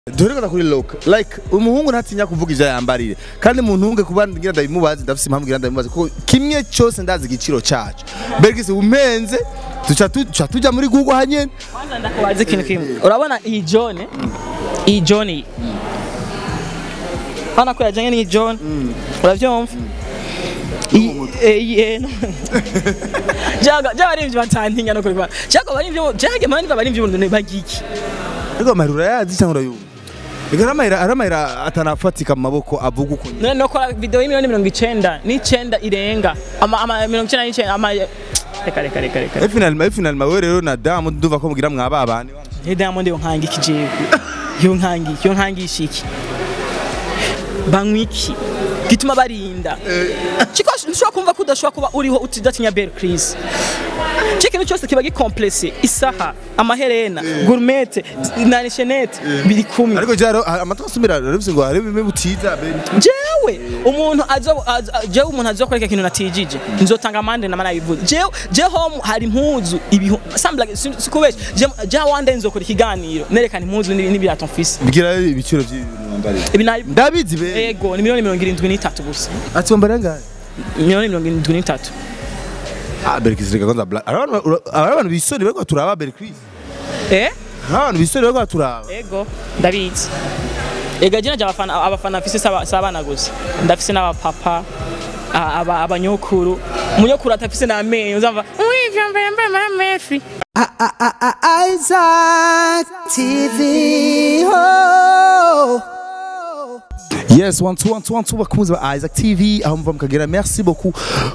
duherekana kuri look like umuhungu ntatinya kuvuga ivyo yambarire kandi mu ntunge kuba ngira ndabimubaze ndafise impamvu ngira ndabimubaze kuko kimwe cyose ndazi igiciro cacu Bergis umenze tuca tuca tuja muri Google hanyene kwanza ndakubaza ikintu kimwe urabona iyi jone iyi jone iyi hano ko yajyanye n'iyi jone urabyumva iyi eh, iyi eh, no. jaga jaga ari ibyo batantinya no kubikora jaga bari ibyo jaga mani bari ibyo buntu bagiki ariko amahera yazi cyangwa urayumva Igara amahera ari amahera atanafatika mu maboko avuga uko nyene. none no kora video y'imiliyoni mirongo icenda n'icenda irenga ama ama mirongo icenda n'icenda ama reka reka reka reka Eh, finalement eh, finalement wewe rero na damu nduva ko mugira mwababane Hey Diamond yo nkangi kijewe yo nkangi yo nkangisha iki banywa iki gituma barinda kiko nshobora kumva ko udashobora kuba uriho utidatinya Belle Chris ikintu cyose kiba gikomplese isaha amaherena gourmette na chenette biri kumwe ariko jaro amatwa asumira rero ngo hari bimwe butiza ben jewe umuntu azo azo- jewe umuntu azokoreka ikintu natijije nzotanga amande na mana bivuze jewe je home hari impuzu ibihu sambla sikubesha je wande nzokora ikiganiro nerekana impuzu n'ibi- n'ibirato mfise bigira ibiciro by'ibintu mwambarire ibi nabi ndabizi be ego ni miliyoni mirongo irindwi n'itatu gusa ati wambara ngahe miliyoni mirongo irindwi n'itatu ah Bergis reka kwanza black abantu abantu bisoni bariko turaba Bergis eh abantu bisoni bariko turaba ego ndabizi ega jina abafana abafana mfise saba- sabana gusa ndafise n'abapapa a- aba- abanyokuru umunyokuru atafise n'amenyo uzava wivyo mbaye mbaye maramefi Isaac TV. Oh. yes one two one two one two bakunze ba Isaac TV aho muva mukagera merci beaucoup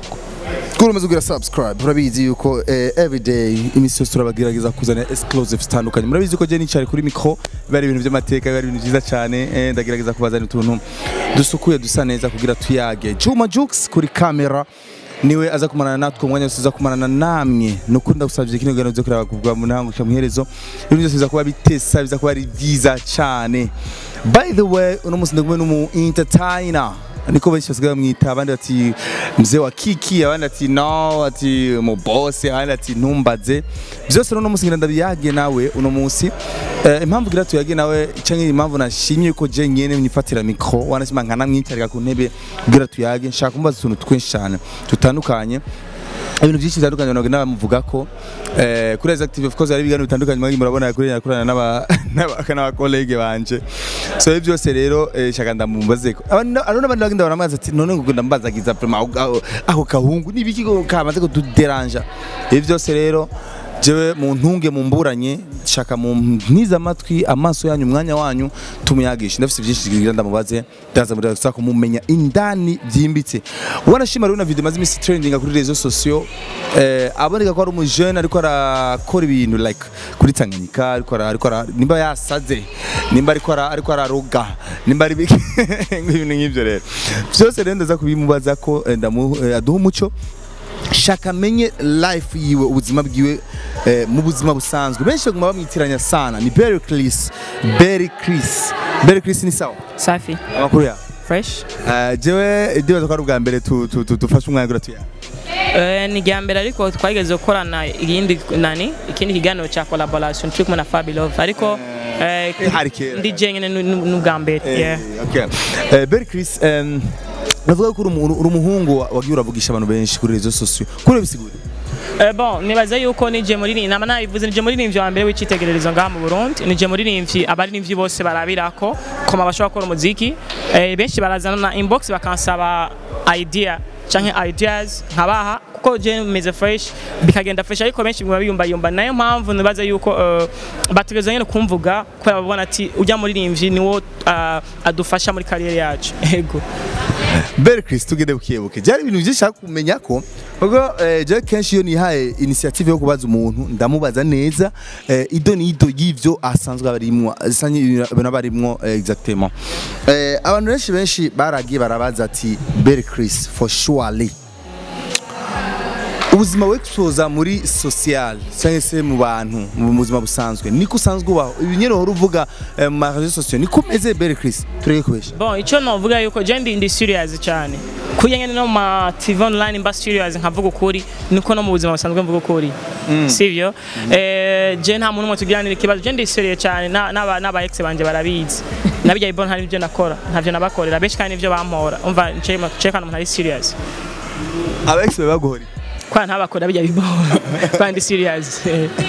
kuri umaze kugira subscribe urabizi yuko eh, everyday imisi yose turabagerageza kuzana exclusive zitandukanye murabizi ko je nicare kuri micro biba ari ibintu by'amateka biba ari ibintu byiza cyane eh, ndagerageza kubazana utuntu dusukuye dusa neza kugira tuyage Juma Jux kuri kamera niwe aza kumarana natwe umwanya wose uza kumarana namwe nuko ndagusabye kino kiganiro cyo kureba kuvuga mu ntango mu iherezo ibintu byose biza kuba bitesa biza kuba ari byiza cyane by the way uno munsi ndakumwe n'umu entertainer niko benshi basigaye bamwita abandi bati mzee wa kiki abandi ati no ati mu boss abandi ati ntumbaze byose rero uno munsi ngira ndabiyage nawe uno munsi eh, impamvu ngira tuyage nawe canke impamvu nashimye ko je nyene mnifatira micro wanashima nkana mwicarika ku ntebe kugira tuyage nshaka kumbaza utuntu twinshi cyane tutandukanye ibintu byinshi bitandukanye abantu bagenda bamuvuga ko eh, kuri Isaac TV of course hari ibiganiro bitandukanye mwari murabona kuri yakorana n'aba n'aba- n'abakolege banje so ibyo byose rero eh, shaka ndamubaze ko abantu abantu n'abandi bagenda baramwaza ati none ngo ndambazagiza vraiment aho- aho- aho kahungu nibiki ko kamaze kutuderanja ibyo byose rero jewe mu ntunge mu mburanye shaka mu ntiza amatwi amaso yanyu umwanya wanyu tumuyagisha ndafite byinshi kugira ndamubaze ndaza muri gusa kumumenya indani byimbitse wanashima rero na video maze imisi trending kuri rezo sociaux eh aboneka ko ari umujene ariko arakora ibintu like kuri Tanganyika ariko ara- ariko ara- nimba yasaze nimba ariko ara- ariko araroga nimba ari biki ibintu nk'ibyo rero byose rero ndaza kubimubaza ko eh, ndamu eh, aduha umuco shaka menye life yiwe ubuzima bwiwe eh, mu buzima busanzwe benshi baguma bamwitiranya sana ni Berry Chris Berry Chris Berry Chris ni sawa safi amakuru ya fresh uh, jewe ndibaza ko ari ubwa mbere tu- tu- tu- dufashe umwanya gura tuya Eh, ni irya mbere ariko twageze gukorana ikindi nani ikindi kiganiro cya collaboration turi kumwe na Fabilove ariko eh, hari kera. ndi jenyine nu- nu- n'ubwa mbere yeah. okay uh, Berry Chris um, navuga ko uri umuntu- uri umuhungu wa- wagiye uravugisha abantu benshi kuri rezo sociaux kuri bisigura Eh, bon nibaza yuko nije muririmbyi nama nabivuze nije muririmbyi wa mbere w'icyitegererezo ngaha mu Burundi nije muririmbyi abaririmbyi bose barabirako koma bashobora gukora umuziki eh, benshi barazana na inbox bakansaba idea canke ideas nkabaha kuko je meze fresh bikagenda fresh ariko benshi bimwe biyumba yumba nayo mpamvu nibaza yuko uh, bategeza nyene kumvuga ko babona ati ujya muririmbyi niwo uh, adufasha muri kariyeri yacu ego Berry Chris tugende bukebuke byari ibintu byinshi nshaka kumenya ko ubwo eh, je kenshi iyo nihaye initiative yo kubaza umuntu ndamubaza neza eh, ido n'ido y'ivyo asanzwe abarimwo asanye ibintu abarimwo eh, exactement eh, abantu benshi benshi baragiye barabaza ati Berry Chris for surely ubuzima wexposa muri social cyangwa se mu bantu mu buzima busanzwe niko usanzwe ubaho ibi nyine uhora uvuga eh, mu ma réseaux sociaux niko umeze Berry Chris tureke kubesha bon icyo novuga yuko je ndi ndi serious cyane kuya nyene no mu ma TV online mba serious nkavuga ukuri niko no mu buzima busanzwe mvuga ukuri sivyo eh je nta muntu umwe tugiranira ikibazo je ndiseriye cyane na- n'aba n'aba ex banje barabizi nabijya ibon hari ibyo nakora ntavyo nabakorera benshi kandi nivyo bampora umva nce cekana umuntu ari serious aba ex bawe baguhora kwa ntabakora bijya bibona kandi serious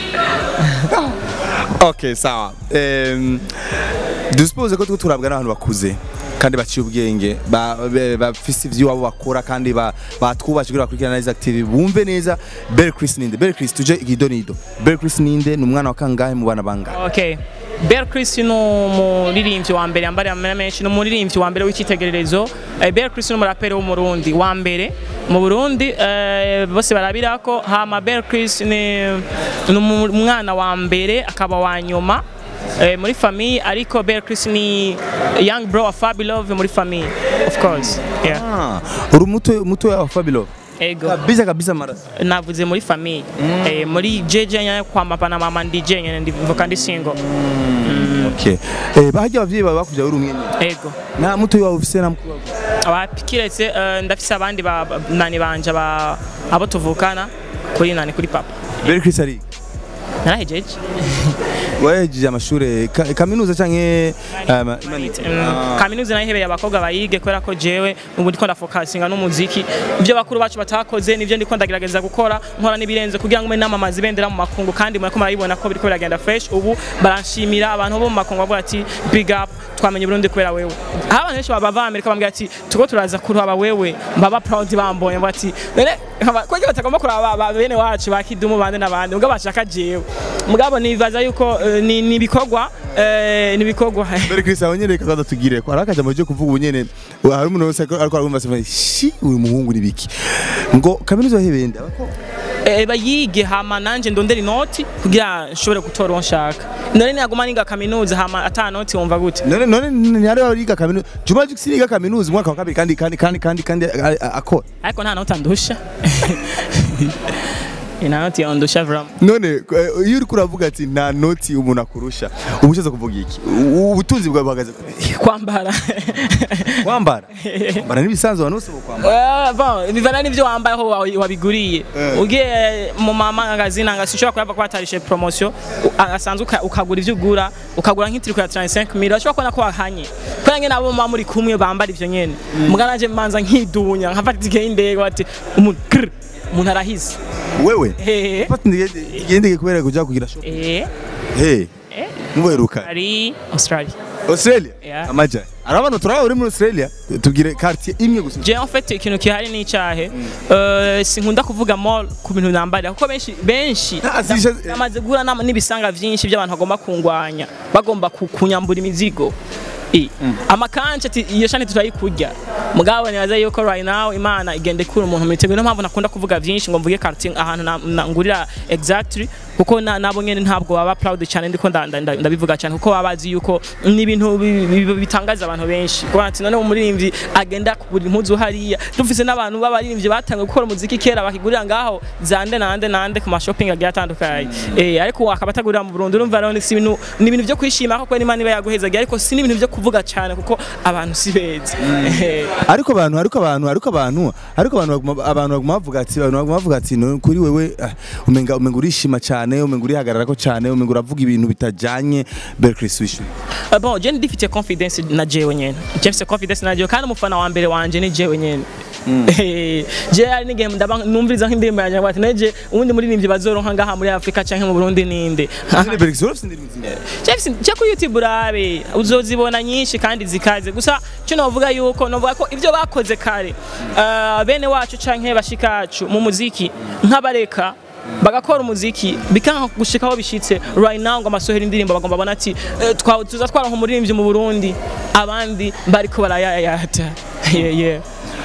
okay sawa um, dusuppose ko tuko turabwa n'abantu bakuze kandi baciye ubwenge ba- be- bafise ivy'iwabo bakora kandi ba- batwubashe kugira bakurikirana neza active bumve neza Belle Chris ninde Belle Chris tuje igidonido Belle Chris ninde ni umwana wa kangahe mu bana bangahe Okay. Bel Chris ni umuririmbyi wa mbere yambariye amena menshi ni umuririmbyi wa mbere w'icyitegererezo Eh, Bel Chris ni umuraperi w'umurundi wa mbere mu Burundi eh, bose barabirako hama Bel Chris ni ni umu- umwana wa mbere akaba wa nyuma eh, muri famille ariko Bel Chris ni young bro wa Fabilove muri famille of course yeah ah uri muto muto wa Fabilo ego kabisa kabisa maraso navuze muri famille eh, muri JJ nyine kwa papa na mama ndi je nyine ndivuka ndi single okay eh bahajya abavyeyi bawe bakuvya uri umwe ego nta muto wawe ufise na mukuru wawe abapikiretse eh, ndafise abandi ba- ba- nani banje ba- abo tuvukana kuri nani kuri papa Belle Chris ari narahejeje wahejeje amashure ka- kaminuza canke um, Mm, kaminuza nayihebeye abakobwa bayige kubera ko jewe ubu ndiko ndafokasinga n'umuziki ibyo bakuru bacu batakoze nivyo ndiko ndagerageza gukora nkora n'ibirenze kugira ngo mbe namamaza ibendera mu makungu kandi murako murabibona ko biriko biragenda fresh ubu baranshimira abantu bo mu makungu bavuga ati big up twamenye Burundi kubera wewe aho abantu benshi baba Amerika bambwira ati tuko turaza kuraba wewe mbaba proud bambonye ngo ati none kwege batagomba kuraba ba- bene wacu bakidumu bande n'abandi mugabo bashaka jewe mugabo nibaza yuko eh, ni ni ibikorwa eh, ni ibikorwa Belle Chris aho nyene kaza tugire ko arakaje mu byo kuvuga ubu nyene hari umuntu wese ariko arumva se shi uyu muhungu ni biki ngo kaminuza wahebeye nda bako Eh, bayige hama nanje ndondera inoti kugira nshobore gutora uwo nshaka none naguma niga kaminuza hama ata noti wumva gute none none ntihari bariga kaminuza Juma Jux yiga kaminuza umwaka wa kabiri kandi kandi kandi kandi kandi a- a- akora ariko nta noti andusha nta noti yandusha vraiment none eh, iyo uri kuravuga ati nta noti umuntu akurusha uba ushaka kuvuga iki U- ubutunzi bwawe buhagaze kwambara kwambara kwambara n'ibisanzwe abantu bose bo kwambara Eh, bon bivana n'ivyo wambaye aho wa- wabiguriye Eh. ugiye mu mamagazine anga sinshobora kuraba ko batarishe promotion u- asanzwe uka- ukagura ivyo ugura ukagura nk'itiriko ya 35 mil urashobora kubona ko wahanye kubera ngene abo muba muri kumwe bambara ivyo nyene mugana nanje manza nkidunya nkafata itike y'indege bati umuntu grr, umuntu arahize wewe hehe fata igendege kubera kuja kugira shop eh hey eh muberuka ari Australia Australia Yeah. amaja ari abantu turaba uri muri Australia tubwire quartier imwe gusa je en fait ikintu kihari ni icyahe Eh, sinkunda kuvuga mall ku bintu nambarira kuko benshi benshi Ah, sisha- namaze guhura n'ama- n'ibisanga vyinshi by'abantu bagomba kungwanya bagomba ku- kunyambura imizigo I. amakanshi ati iyo shani turayikurya mugabo nibaza yuko right now imana igenda ikura umuntu mu mitego niyo mpamvu nakunda kuvuga vyinshi ngo mvuge quartier ahantu na- na- ngurira exactly kuko na- nabo nyene ntabwo baba proud cyane ndiko nda- nda- nda- ndabivuga cyane kuko baba bazi yuko ni ibintu bi- bi- bitangaza abantu benshi kuko ati none umuririmbyi agenda kugura impuzu hariya dufise n'abantu b'abaririmbyi batangiye gukora umuziki kera bakigurira ngaho zande nande nande ku mashopping agiye atandukanye eh ariko wakaba atagurira mu Burundi urumva rero ni si ibintu ni ibintu byo kwishima kuko Imana iba yaguhezaga ariko si n'ibintu byo kuvuga cyane kuko abantu si beza Eh, ariko abantu ariko abantu ariko abantu ariko abantu baguma abantu baguma bavuga ati abantu baguma bavuga ati no kuri wewe ah, umenga umenga urishima cyane umenga urihagararako cyane umenga uravuga ibintu bitajanye Berkeley Swish Uh, bon je ndifite confidence na jewe nyene je mfite confidence na jewe kandi umufana wa mbere wanje ni jewe nyene Eh, je ari n'igihe ndaba numviriza nk'indirimbo yanjye ngo ati neje ubundi muririmbyi bazoronka ngaha muri Afrika canke mu Burundi ninde Berkeley Swish ndiri muzima James cyo ku YouTube urabe uzozibona nyinshi kandi zikaze gusa cyo novuga yuko novuga ko ivyo bakoze kare uh, bene wacu canke bashikacu mu muziki nk'abareka bagakora umuziki bikanka gushika aho bishitse right now ngo amasohera indirimbo bagomba babona ati eh, twa tuza twaronka umuririmbyi mu Burundi abandi bariko barayayata yeah, yeah.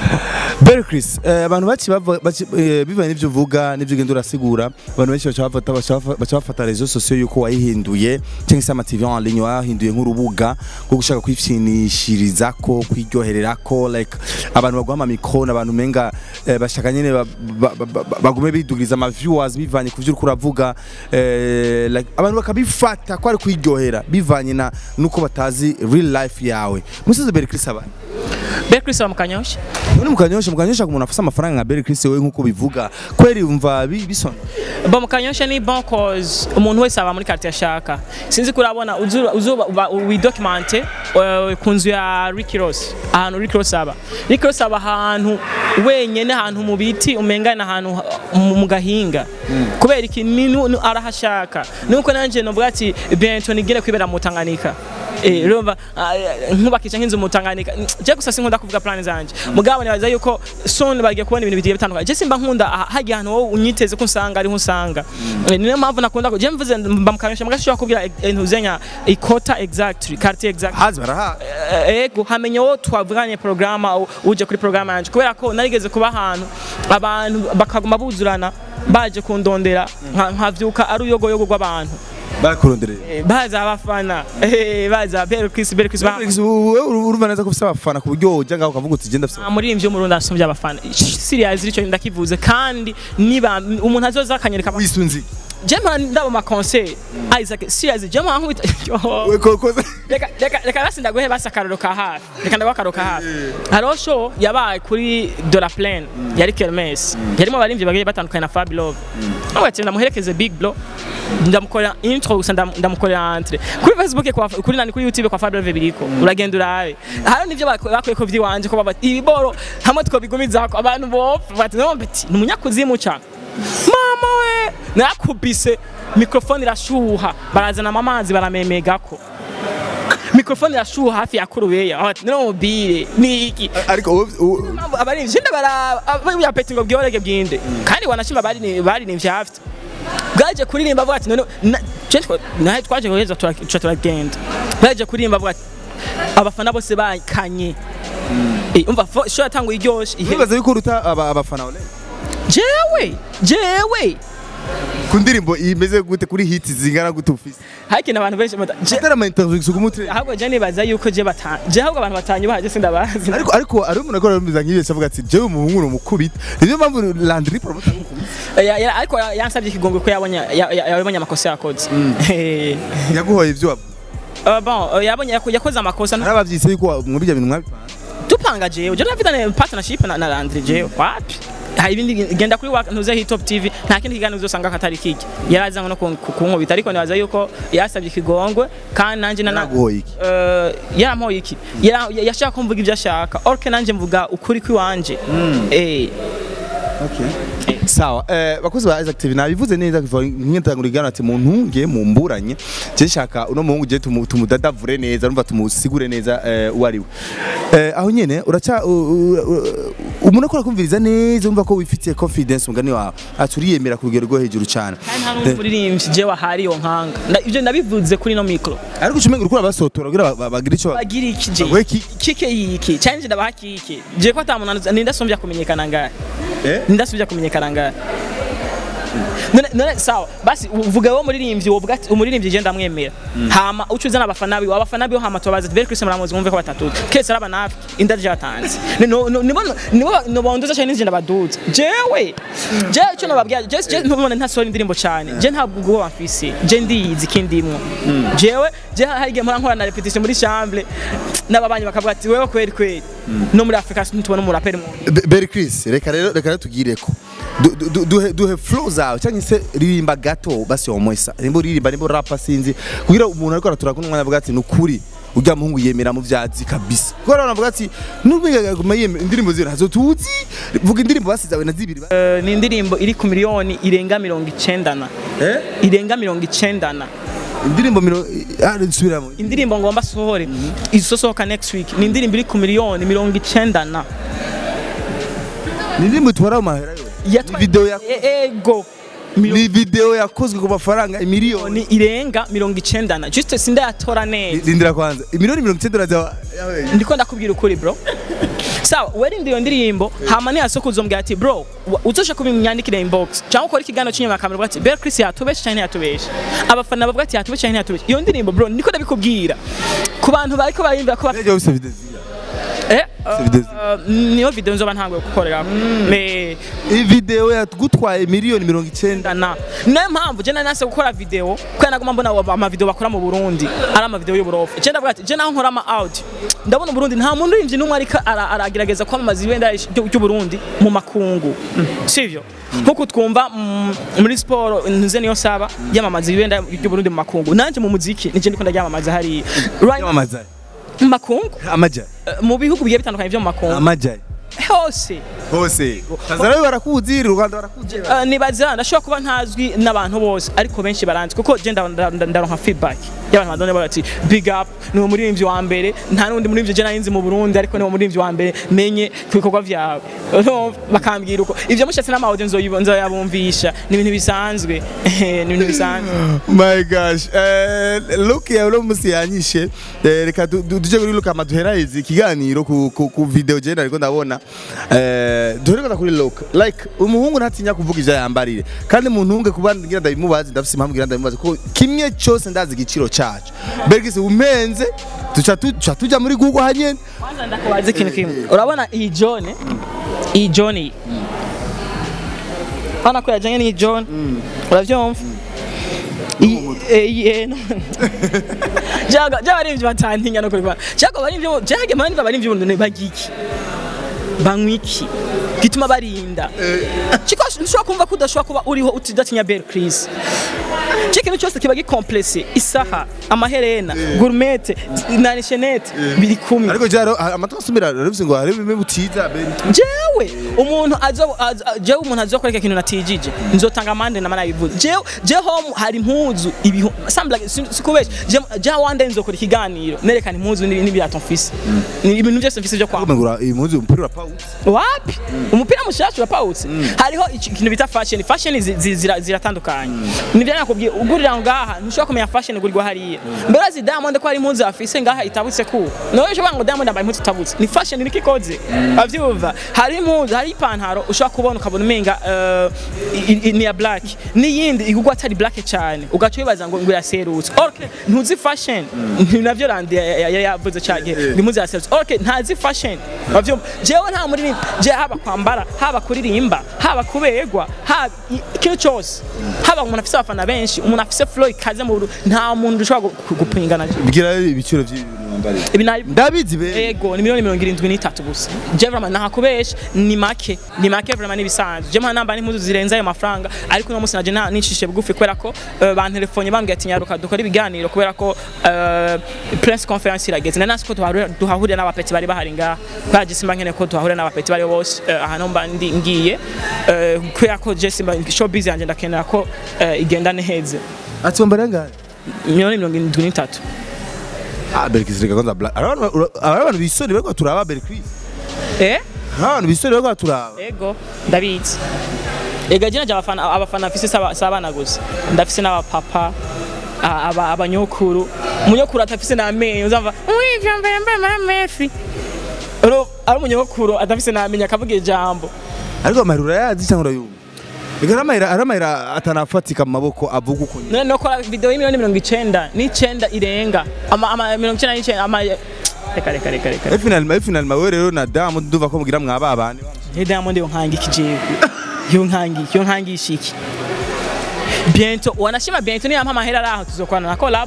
Berkeley eh, abantu baci bava- baci- eh, bivanye n'ivyo uvuga n'ivyo ugenda urasigura abantu benshi baca bafata baca bafa- baca bafata rezo sosiyo yuko wayihinduye cyangwa se ama TV en ligne wahinduye nk'urubuga rwo gushaka kwipfinishirizako kwiryohererako like abantu baguha amamikro n'abantu menga eh, bashaka nyene ba- ba- ba- ba- bagume bidugiriza ama viewers bivanye ku vyo uriko uravuga eh, like abantu bakabifata ko ari kwiryohera bivanye na nuko batazi real life yawe musoze Berkeley sabana Belle Chris aba mu kanyosha none mukanyosha mukanyosha ku muntu afise amafaranga nka Berry Chris wewe nkuko bivuga kweri umva bi- bisona bo mu kanyosha ni bon cause umuntu wese aba muri quartier ashaka sinzi kurabona uzuba uzuba widocumente ku nzu ya Ricky Ross ahantu Ricky Ross aba Ricky Ross aba ahantu wenyene ahantu mu biti umengana ahantu ha- mu mu gahinga kubera iki ni nu- nu- arahashaka nuko nanje novuga ati bientôt nigire kwibera mu Tanganyika Eh, urumva ah, nkubakisha nk'inzu mu Tanganyika je gusa sinkunda kuvuga plan zanje mugabo nibaza yuko soon bagiye kubona ibintu bigiye bitandukanye je simba nkunda ah, hagiye ahantu wowe unyiteze ko usanga ariho usanga Eh, niyo mpamvu nakunda ko je mvuze mba mukanyosha mugashobora kubwira intuzenya ikota exactly quartier exact hazi baraha Eh, ego hamenya wo twavuganye programa u- uje kuri programa yanje kubera ko narigeze kuba ahantu abantu bakaguma buzurana baje kundondera nka- nkavyuka ari uyogoyogo rw'abantu bakurondereye Eh, baza abafana Eh, baza Belle Chris Belle Chris ba- Berry Chris wewe urumva neza ko ufise abafana ku buryo ujya ngaho ukavuga uti genda afise nta muririmbyi w'umurundi asumbye abafana siriyazi icyo ndakivuze kandi niba umuntu azoza akanyereka ama- wisunzi je mpora ndaba ama concert Isaac siriyazi je mpora nkubita we koko reka reka reka basi ndaguhe basi akararo ka hafi reka ndaguhe akararo ka hafi hariho show yabaye kuri de la plaine yari kermes yarimo abaririmbyi bagiye batandukanye na Fabi Love aho ati ndamuherekeze Big Bro ndamukorera intro gusa ndam- ndamukorera entre kuri Facebook kwa kuri nani kuri YouTube kwa Fabi Love biriko uragenda urabe hariho nivyo bak- bakuye ko vyiwanje ko baba ibiboro hamwe twobigumizako abantu bopfa bati no bati ni umunyakuzimu cyane mama we nakubise mikrofone irashuha barazana amazi baramemegako mikrofone irashuha hafi ya kurubeya ati no mobile niki ariko wowe- wowe- abarinzi nda bara ya peti ngo byorege bwinde kandi wanashima bari bari ni vyafite bwaje kuririmba avuga ati none na- je twa- nahe twaje guheza tura- tuca turagenda bwaje kuririmba avuga ati abafana bose bakanye Eh, umva fo- show yatanguye iryoshe ihe- wibaza yuko uruta aba- abafana ole jewe jewe ku ndirimbo imeze gute kuri hiti zingana gute ufise hakina abantu benshi bata- je- atari ama interview ku mutwe ahubwo je nibaza yuko je bata je ahubwo abantu batanye baje sindabazi ariko ariko ari umuntu akora bimeze nk'ibyo avuga ati jewe umuhungu ni umukubita niyo mpamvu Landry promoter Ya- ya- ariko ya- yansabye ikigongwe ko yabonye ya- ya- yabonye amakosa yakoze Eh, yaguhoye ibyo waba uh, bon uh, yabonye yako- yakoze amakosa hari abavyise yuko muri ibyo bintu mwabipanze dupanga jewe je nafitane partnership na, na Landry jewe wapi hari ibindi genda kuri wa- ntuze hit top tv nta kindi kiganiro uzosanga katari kiki yarazanywe no kun- ku- kunkubita ariko nibaza yuko yasabye ikigongwe kandi nanje nana Yaraguhoye iki? Eh, yarampoye iki Yara- ya- yashaka ko mvuga ibyo ashaka orke nanje mvuga ukuri kwiwanje eh sawa eh bakozi ba Isaac TV nabivuze neza kuva nk'intangura igana ati mu ntunge mu mburanye je shaka uno muhungu je tumu- tumudadavure neza urumva tumusigure neza eh uwo ari we eh aho nyene uraca u- u- u- umuntu akora kumviriza neza urumva ko wifitiye confidence mugani wawe ati uriyemera ku rugero rwo hejuru cyane kandi nta n'umuririmbyi jewe ahari iyo nkanga Nda- ivyo nabivuze kuri no mikro ariko ucumenga uriko urabasotora kugira ba- ba- bagire ico ba- bagira iki je Baguhe ki? kike yiki cyanje ndabaha kike je ko atamuntu nindasumbya kumenyekana ngahe eh ndasubya kumenyekana ngahe none none sawa basi uvuga wo muririmbyi wovuga ati umuririmbyi je ndamwemera hama uco uzana abafana biwe abafana biwe hama tubabaza ati, very Chris muramuzi mwumve ko batatu kese araba nafi inda ryatanze nibo nibo nibo bondoza cyane n'injye ndabaduza jewe je ico nababwira je je ntubona ntasora indirimbo cyane je ntabwo ubwo bamfise je ndiyizi kindimwo jewe je hari igihe mpora nkora na repetition muri chambre n'ababanyi bakavuga ati wewe kweri kweri no muri Afrika ntitubona umuraperi mu Be- Berry Chris reka rero reka rero tugireko Du- du- du- duhe duhe flow zawe cyangwa se ririmba gato basi omwesa nimba uririmba nimba rapa sinzi kugira umuntu ariko aratura kuno mwanya avuga ati nukuri ujya muhungu yemera mu vyazi kabisa kuko rero avuga ati nubiga guma yemera indirimbo zira hazo tuzi vuga indirimbo basizawe na zibiri ba- Eh, ni indirimbo iri ku miliyoni irenga mirongo icendana eh irenga mirongo icendana indirimbo miro ah nsubiramo indirimbo ngomba sohore izosohoka next week ni indirimbo iri ku miliyoni mirongo icendana ni indirimbo itwara mu mahera yo Yatwa- ni video ya E- ego ni miliyoni video yakozwe ku mafaranga miliyoni irenga mirongo icendana juste sindayatora neza rindira kwanza miliyoni mirongo icyenda uraza ndiko ndakubwira ukuri bro sawa werinde iyo ndirimbo hama niyasoko uzombwira ati bro wa- uzosha kubinyandikira inbox cyangwa ukora ikiganiro cy'inyuma kamera uvuga ati Belle Chris yatubeshe cyane yatubeshe abafana bavuga ati yatubeshe cyane yatubeshe iyo ndirimbo bro ndiko ndabikubwira ku bantu bariko bariyumvira ko bafite Nijya wese video zira Eh, video uh, niyo video nzoba ntanguye gukorera me iyi video yagutwaye miliyoni mirongo icyenda na niyo mpamvu je nari nase gukora video kubera naguma mbona aba- amavideo bakora mu Burundi ari amavideo y'uburofa je ndavuga ati je naho nkora ama audio ndabona Burundi nta muntu urimvye n'umwe ariko ara- aragerageza kwamamaza ibendera ry'u- ry'uburundi mu makungu sivyo nkuko twumva mm, muri siporo ntuze niyo saba yamamaza ibendera ry'uburundi mu makungu nanje mu muziki nije ndiko ndaryamamaza hariya Right- yamamaza mu makungu amajyari eh, mu bihugu bigiye bitandukanye vyo mu makungu amajyari hose hose tanzania barakuzi u rwanda barakuzi Uh, nibaza ndashobora kuba ntazwi n'abantu bose ariko benshi baranzi kuko je nda- nda- nda- ndaronka feedback y'abantu badone bati big up ni umuririmbyi wa mbere nta n'undi muririmbyi je narinzi mu Burundi ariko ni umuririmbyi wa mbere menye ku bikorwa vyawe Urumva? bakambwira uko ivyo mushatse n'amaudio nzoyibo- nzoyabumvisha ni ibintu bisanzwe ni ibintu bisanzwe my gosh eh, look ya uno musi yanyishe eh, reka du- du- tuje kuri look ama duheraheze ikiganiro ku, ku, ku video je nariko ndabona eh, duhere kwanza kuri look like umuhungu ntatinya kuvuga ivyo yambarire kandi muntunge kuba ngira ndabimubazi ndafise impamvu ngira ndabimubazi ko kimwe cyose ndazi igiciro cacu bergise umpenze tuca tu- tuca tuja muri google hanyene kwanza ndakubaza ikintu kimwe urabona iyi jone iyi jone iyi urabona ko yajyanye n'iyi jone urabyumva Iyi- eh, iyi- eh, no. Jaga- by'abaririmbyi batantinya no kubikora cyangwa abaririmbyi byage mani abaririmbyi bundi bagiki banywa iki gituma barinda kiko nshobora kumva ko udashobora kuba uriho utidatinya Belle Chris ikintu cyose kiba gikomplese isaha amaherena gourmette na shenete biri kumwe ariko jaro amatwa asumira revise ngo hari bimwe butiza beri jewe umuntu azo azo- jewe umuntu azokora ikintu natijije nzotanga amande na mana bivuze jewe jeho hari impuzu ibihu sambla sikubesha je wande nzokora ikiganiro nerekana impuzu n'ibi- n'ibirato mfise ni ibintu byose mfise byo kwambara ngura iyi muzi umupira wa Paul wapi umupira mushasha urapawutse hariho iki- ikintu bita fashion fashion zi- zi- zira- ziratandukanye nivyo nakubwiye ugurira ngaha ntushobora kumenya fashion ugurirwa hariya mbere azi diamond ko hari impuzu afise ngaha itabutse ku nawe ushobora ngo diamond yambaye impuzu itabutse ni fashion niko ikoze avyumva hari impuzu hari ipantaro ushobora kubona ukabona umenga eh, i- i- ni ya black n'iyindi igurwa atari black cyane ugaca wibaza ngo ngo iraserutse okay ntuzi fashion ni navyo randi ya- ya- ya- yavuze cyane ngo impuzu iraserutse okay ntazi fashion avyumva jewe nta muri je haba kwambara haba kuririmba haba kuberwa haba i- ikintu cyose haba umuntu afise abafana benshi umuntu afise flow ikaze mu Burundi, nta muntu ushobora gu- gu- gupingana bigira ibiciro by'ibintu wambariye ibi nabi ndabizi be ego ni miliyoni mirongo irindwi n'itatu gusa je vraiment ntakubesha ni make ni make vraiment n'ibisanzwe je mpana namba n'impuzu zirenze ayo mafaranga ariko uno munsi naje nta- nicishe bugufi kubera ko eh, bantelefone bambwiye ati nyaruka dukora ibiganiro kubera ko eh, press conference irageze nari nasi ko tuhahurira- tuhahurira n'abapeti bari bahari ngaha kubera je simba nkeneye ko tuhahurira n'abapeti bari bose eh, ahantu mba ndi ngiye eh, kubera ko je simba showbiz yanjye ndakenera ko eh, igenda neheze ati wambariye ngahe miliyoni mirongo irindwi n'itatu ah berkis reka kwanza black abantu abantu bisoni bariko turaba berkis eh abantu bisoni bariko turaba Ego, ndabizi. Ega jina ja abafana abafana mfise saba- sabana gusa. Ndafise n'abapapa a- aba abanyokuru. Umunyokuru atafise n'amenyo uzava wivyo mbere mbere mara Messi. Ero ari umunyokuru atafise n'amenyo akavuga ijambo. ariko amarura yazi cyangwa urayumva reka aramayira aramayira atanafatika mu maboko avuga uko nyine None no kora video y'imiliyoni mirongo icenda n'icenda irenga. Ama ama mirongo icenda n'icenda ama Reka reka reka reka. final final mawe rero na damu nduva ko mugira mwaba abandi Ni Diamond yo nkangi kijewe. Yo nkangi, yo nkangi ishiki. Bientôt, wanashima bientôt ni ampa mahera raho tuzokorana na collab.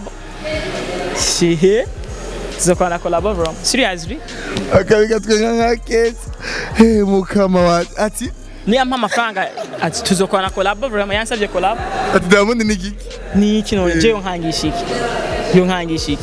Shihe. Tuzokorana na collab bro. Seriously? akabiga twenga nka kesi he mukama wa ati Ni ampa amafaranga ati tuzokorana na collab bro. Yansabye collab. ati damu ni giki Ni kino je yo nkangi ishiki. Yo nkangi ishiki.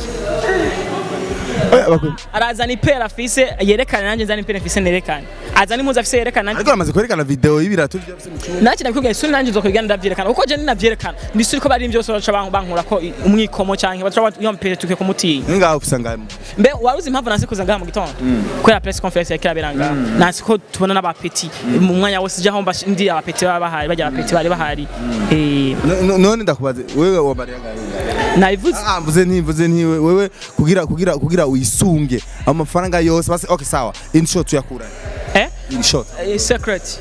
Oya, bakwe- Arazana ipera afise yerekana nanje nzana ipera afise nerekana. Azana impuzu afise yerekana nanje ariko aramaze kwerekana video y'ibirato byafise mu cyumba naki nakubwiye suri nanjye nzokubwira ndavyerekana uko je ninavyerekana ndisuri ko bari byose baca bank- bankura ko i- umwikomo canke baca yompere tuke kumutinya ngaho ufisa ngaho mbe waruzi impamvu nasi kuza ngaha mu gitondo kubera press conference yakira beranga nasi ko tubona n'abapeti mu mwanya wose jaho mba ndi abapeti baba bahari bajya abapeti bari bahari eh No- no- none ndakubaze wewe wambariye ngaho nabivuze Ah, mvuze nti mvuze nti we- wewe kugira kugira kugira uyisunge amafaranga yose basi okay sawa in short tuyakura eh in short Eh, secret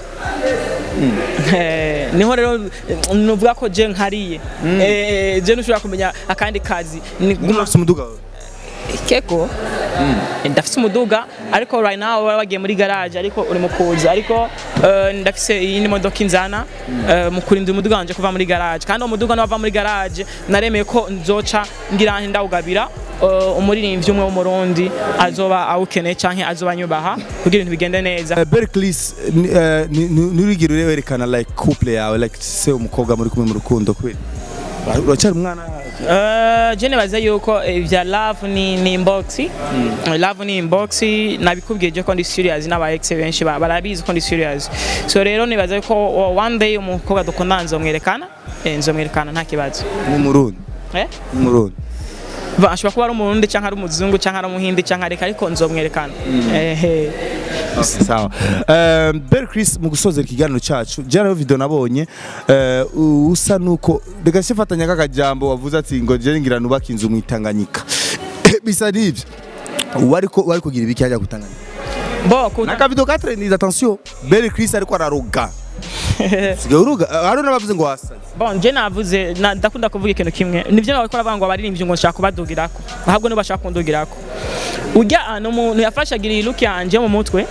Eh, niho rero eh, nuvuga ko je nkariye Eh, je nushobora kumenya akandi kazi ni nguma ufise umuduga wawe keko ndafise umuduga ariko right now baba bagiye muri garage ariko uri mu kuza ariko eh, ndafise iyindi modoka inzana eh, mu kurinda umuduga wanje kuva muri garage kandi uwo muduga nava muri garage naremeye ko nzoca ngira nti ndawugabira eh, umuririmbyi umwe w'umurundi azoba awukeneye canke azoba anyubaha kugira ibintu bigende neza Uh, Berklis nturigire urerekana like couple yawe like se umukobwa muri kumwe mu rukundo kweli uracyari umwana Uh, je nibaza yuko eh, vya love ni, ni inbox love ni inbox nabikubwiye je ko ndi serious n'aba ex benshi ba- barabizi ko ndi serious so rero nibaza yuko oh, one day umukobwa dukundana nzomwerekana eh, nzomwerekana nta kibazo nk'umurundi eh? nk'umurundi Va, ashobora kuba ari umurundi canke ari umuzungu canke ari umuhindi canke areka ariko nzomwerekana ehe sawa um, Berklis mu gusozera ikiganiro cyacu jana yo video nabonye uh, usa nuko reka sifatanya kakajambo wavuze ati ngo je ngira nubaka inzu mu Tanganyika bisa nivyo wari ko wari kugira ibiki hajya kutanganyika bo kuta nakavido ka trending attention Berklis ariko araroga sigaye uruga hari n'abavuze ngo wasaze bon je navuze na- ndakunda kuvuga ikintu kimwe nivyo bariko baravuga ngo abaririmbyi ngo nshaka kubadugirako ahubwo nibo bashaka kundugirako urya ni umuntu yafashagira iyi look yanje mu mutwe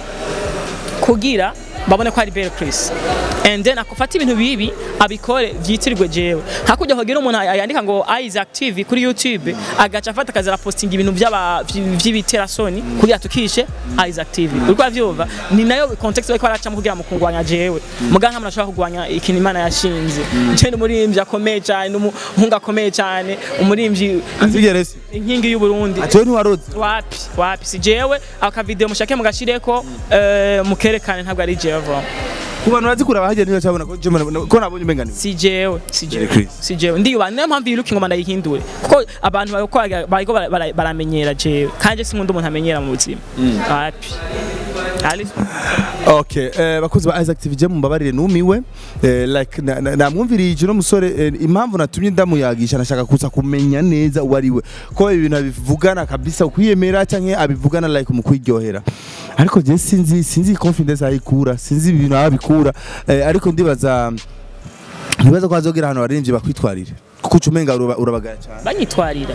kugira babone ko ari Belle Chris and then akufata ibintu bibi abikore vyitirirwe jewe hakurya hogira umuntu yandika ngo Isaac TV kuri YouTube agaca afata akaza posting ibintu by'aba vy'ibiterasoni kugira tukishe Isaac TV uriko avyumva ni nayo context bariko baracamo kugira mu kungwanya jewe muga nta muntu ashobora kugwanya ikintu Imana yashinze je ni umuririmbyi akomeye cyane n'umuhungu akomeye cyane umuririmbyi azigere se inkingi y'u Burundi ati we ntiwaroze wapi wapi si jewe aka video mushake mugashireko eh, mukerekane ntabwo ari jewe voma ku bantu bazi kuraba hajya niyo cyabona ko je mbona- ko nabonye umenga si jewe si jewe Chris. si jewe ndiyuba niyo mpamvu iyi look ngoma ndayihindure kuko abantu bariko bara- bariko bara- bara- baramenyera jewe kanje sinkunda umuntu amenyera mu buzima wapi Ali- Okay, eh, bakozi ba Isaac TV je mumbabarire numiwe eh, like na- na- namwumviriye no musore eh, impamvu natumye ndamuyagisha nashaka kuza kumenya neza uwo ari we ko ibintu abivugana kabisa ukwiyemera canke abivugana like mu kwiryohera ariko je sinzi sinzi confidence ayikura sinzi ibintu abikura eh, ariko ndibaza ndibaza ko azogera ahantu abaririmbyi bakwitwarire kuko ucumenga uraba- urabagaya cyane banyitwarira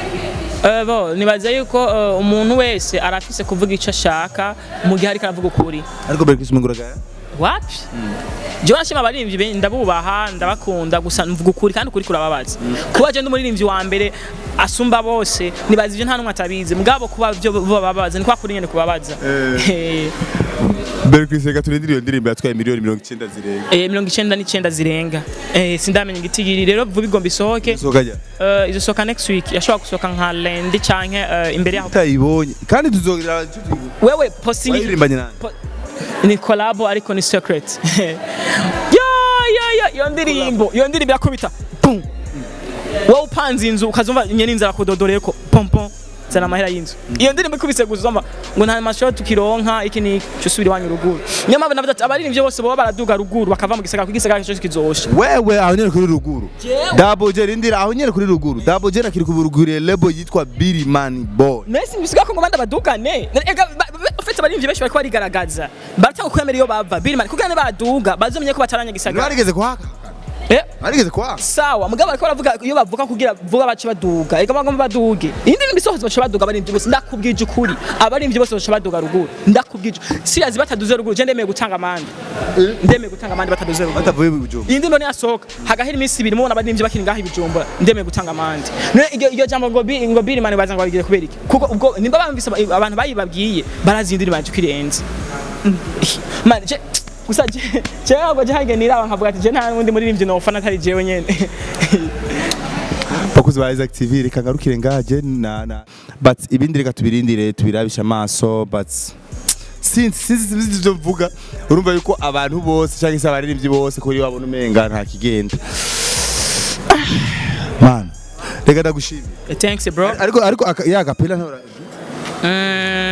Eh, bo nibaza yuko eh, umuntu wese arafise kuvuga ico ashaka mu gihe ariko aravuga ukuri ariko Berkis umenga uragaya wapi jewe nashima abaririmbyi be- ndabubaha ndabakunda gusa mvuga ukuri kandi ukuri kurababaza kuba je ndi umuririmbyi wa mbere asumba bose nibaza ivyo nta numwe atabizi mugabo kuba vyo bo bababaza ni kwa kuri nyene kubabaza Eh, Berkis reka turindire iyo ndirimbo yatwaye miliyoni mirongo icyenda zirenga eh, mirongo icenda n'icenda zirenga Eh, sindamenya igitigiri rero vuba igomba isohoke sokajya Eh, izosohoka next week yashobora gusohoka nka lendi canke eh, imbere yaho utayibonye kandi tuzogira wewe posting wayirimbanye nani Po- ni collabo ariko ni secret yo yo yo iyo ndirimbo iyo ndirimbo irakubita pum wowe upanze inzu ukazumva nyene inzara kudodoreko pom pom zana amahera y'inzu iyo ndirimbo ikubise gusa uzumva ngo nta mashusho tukironka iki ni cyo subira iwanyu ruguru niyo mpamvu navuze ati abaririmbyi bose boba baraduga ruguru bakava mu gisagara kuko igisagara cyo kizosha wewe aho nyene kuri ruguru Jewe. Double J rindira aho nyene kuri ruguru Double J nakiri kuburuguriye lebo yitwa Billy Man Boy Messi bisiga ko ngo banda badugane ega ufite abaririmbyi benshi bariko barigaragaza baratanga kwemera iyo bava Birman kuko ne baduga bazomye ko bataranya gisagara Narigeze kuhaka eh Narigeze kuhaka sawa mugabo bariko baravuga iyo bavuga kugira vuga bace baduga ega bagomba baduge indi ndimi zose bace baduga abaririmbyi bose ndakubwije ukuri abaririmbyi bose bace baduga ruguru ndakubwije serious bataduze ruguru je ndemeye gutanga amande ndemeye gutanga amande bataduze ruguru batavuye mu bijumba iyi ndirimbo niyasohoka hagahera iminsi ibiri mubona abaririmbyi bakiri ngaho ibijumba ndemeye gutanga amande none iryo iryo jambo ngo bi ngo biri mani baza ngo babigire kubera iki kuko ubwo nimba bamvise aba- abantu bayibabwiye barazi indirimbo yanje kwirenze man je gusa je je ntabwo je hage niraba nkavuga ati je nta wundi muririmbyi nofana atari jewe nyene bakuzi ba Isaac TV reka ngarukire ngaje na na but ibindi reka tubirindire tubirabisha amaso but sinzi sinzi sinzi ivyo mvuga urumva yuko abantu bose cyangwa se abaririmbyi bose kuri babona umenga nta kigenda man reka ndagushimira thanks bro ariko ariko aka- ya kapela ntora Mm,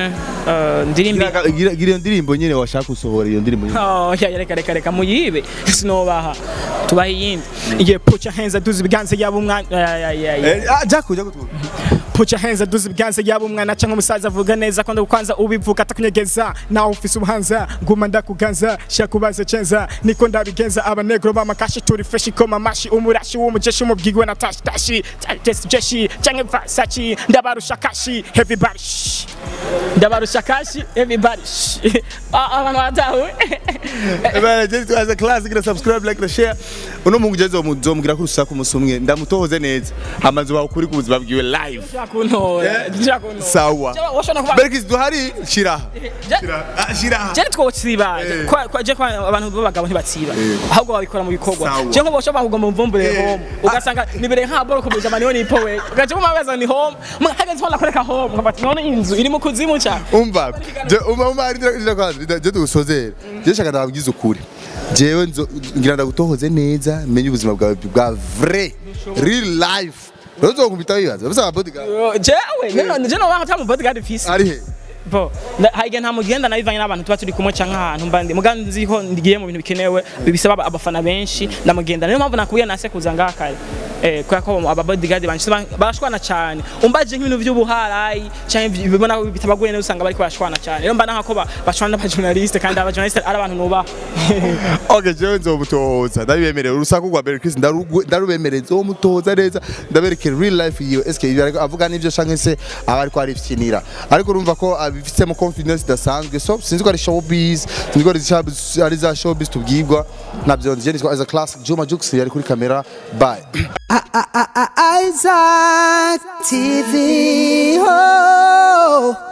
eh, ndirimbi Gira- gira gira iyo ndirimbo nyine washaka gusohora iyo ndirimbo nyine Oh, ya reka reka reka muyibe sinobaha tubaha iyindi igihe put your hands aduze ibiganza yaba umwana ya ya ya ya. Eh, ah, jako jako tu put your hands aduze ibiganza yaba umwana cyangwa umusaza avuga neza ko ndakwanza ubivuga atakunyegeza nawe ufise ubuhanza nguma ndakuganza shakubaza cenza niko ndabigenza abanegro b'amakashi turi fresh ikoma mashi umurashi w'umujeshi umubwigwe na tashi tashi test jeshi cyangwa vasachi ndabarusha kashi everybody shh. ndabarusha kashi everybody shh. Ah, abantu batawe Bana je twaza class gira subscribe like na share uno mungu je zomugira ku rusaku musumwe ndamutohoze neza amazu bawe kuri ku buzima bwiwe live kuntora kuntora sawa Jewe, washobora kuba- Berkis duhari shira Je- shira ah, shira je twosiba Eh. kwa kwa je kwa abantu b'abagabo ntibatsiba ahubwo babikora mu bikorwa Sawa. je nko boshobora kugomba mvumbure Eh. home ugasanga nibere nka boro kubija mani ni powe ugaje mu mabaza ni home hageze hola kureka home nkabati none inzu iri mu kuzimu cha umva je umva umva ari ndira kwanza je tugusozera je shaka ndababwiza ukuri jewe nzo ngira ndagutohoze neza menye ubuzima bwawe bwa vrai real life Rozo kumbita bibaza basa bodyguard jewe none je no waho tamu bodyguard fisi ari he bo haiga nta mugenda nabivanye n'abantu tuba turi kumwe canke ahantu mba ndi muga nzi ko ndigiye mu bintu bikenewe bisaba abafana benshi ndamugenda niyo mpamvu nakubwiye nase kuza ngaha kare eh kubera ko aba bodyguard banje barashwana cyane umbaje nk'ibintu by'ubuharayi canke bibona ko bitabagoye neza usanga bariko barashwana cyane rero mba nka ba bashwana n'aba journaliste kandi aba journaliste ari abantu nubaha Okay, jewe nzomutohoza ndabibemerera urusaku rwa Berkis ndarubemerera nzomutohoza neza ndaberekera real life yiwe eske ibyo ariko avuga n'ivyo canke se aba ariko arifinira ariko urumva ko abifitemo confidence idasanzwe so sinzi ko ari showbiz sinzi ko ari za- ari za showbiz tubwirwa nabyo nzi nitwa as a classic Juma Jux yari kuri kamera bye Isaac TV. Oh.